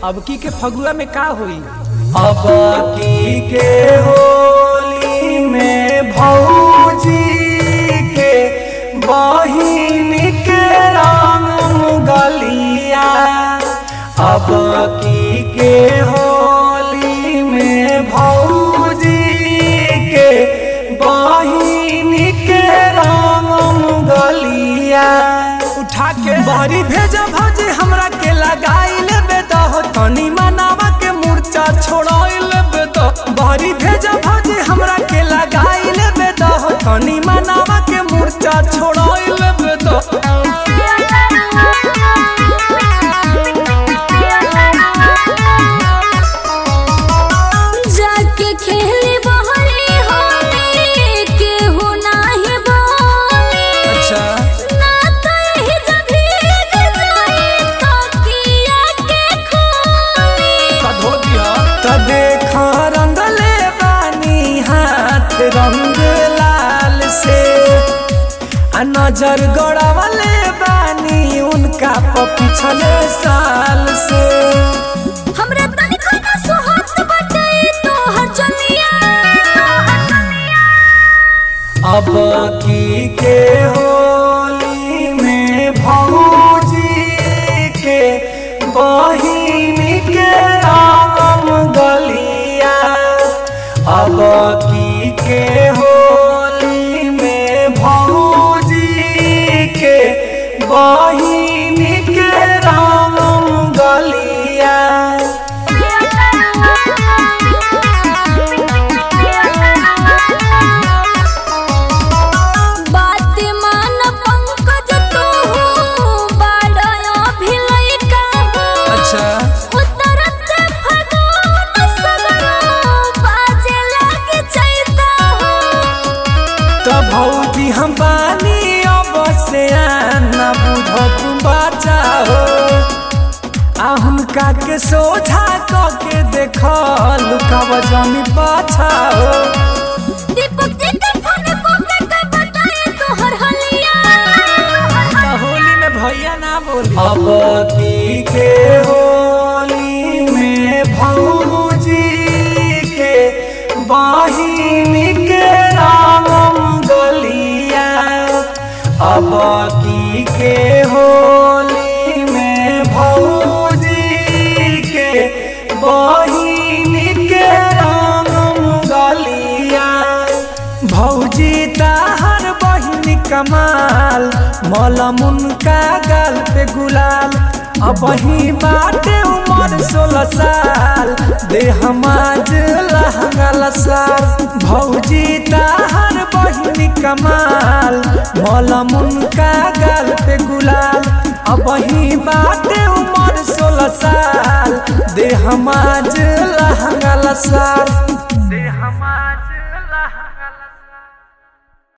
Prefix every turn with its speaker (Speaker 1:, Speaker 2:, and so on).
Speaker 1: अब की के फगुआ में का होई
Speaker 2: अब की के होली में भौजी के बहिन के रंग गलिया अब की के होली में भौजी के बहिन के रंग गलिया
Speaker 1: उठा के
Speaker 2: बारी भेजा भाजी हमरा के लगाई लेबे तो हो तनी मनावा के मूर्छा छोड़ाई लेबे तो बारी भेजा भाजी हमरा के लगाई लेबे तो हो तनी मनावा के मूर्छा छोड़ाई लेबे तो
Speaker 3: जाके खेली बहरी होली केहू नाही बोली
Speaker 2: अच्छा
Speaker 3: ना तो यही जब भीग जाई तो किया के खोली
Speaker 1: धो दिया
Speaker 2: त देखा रंगले बानी हाथ रंग लाल से आ नजर गड़ावले बानी उनका प पिछले साल से
Speaker 3: हमरा तनिको ना सुहात बाटे तो हर चलिया
Speaker 2: अब की के होली में भौजी के बहिन के राम गलिया अब की के होली में भौजी के बहिन के राम गलिया
Speaker 3: बात मान पंकज तू बाड़ो भिलई का
Speaker 2: अच्छा
Speaker 3: उतरत फगुन सगरो बाजे लागे चैता
Speaker 2: तो भौजी हम बानी अब से आना बुझो तुम बचाओ आ हुनका के सोझा क के देख लुकाव जमी बचाओ
Speaker 3: दीपक जी के फोन को के के बताए तोहर हलिया
Speaker 1: तो होली में भैया ना बोली
Speaker 2: अब की के होली में भौजी के बहिन के राम गलिया अब की के होली में भौजी के बहिन के राम गलिया भौजी ताहर बहिन कमाल मलमुन का गाल पे गुलाल अब ही बाटे उमर सोलह साल दे हमाज लहंगा साल भौजी ताहर बहिन कमाल मलमुन का गाल पे गुलाल अब ही बाटे उमर सोलह साल दे हमाज लहंगा साल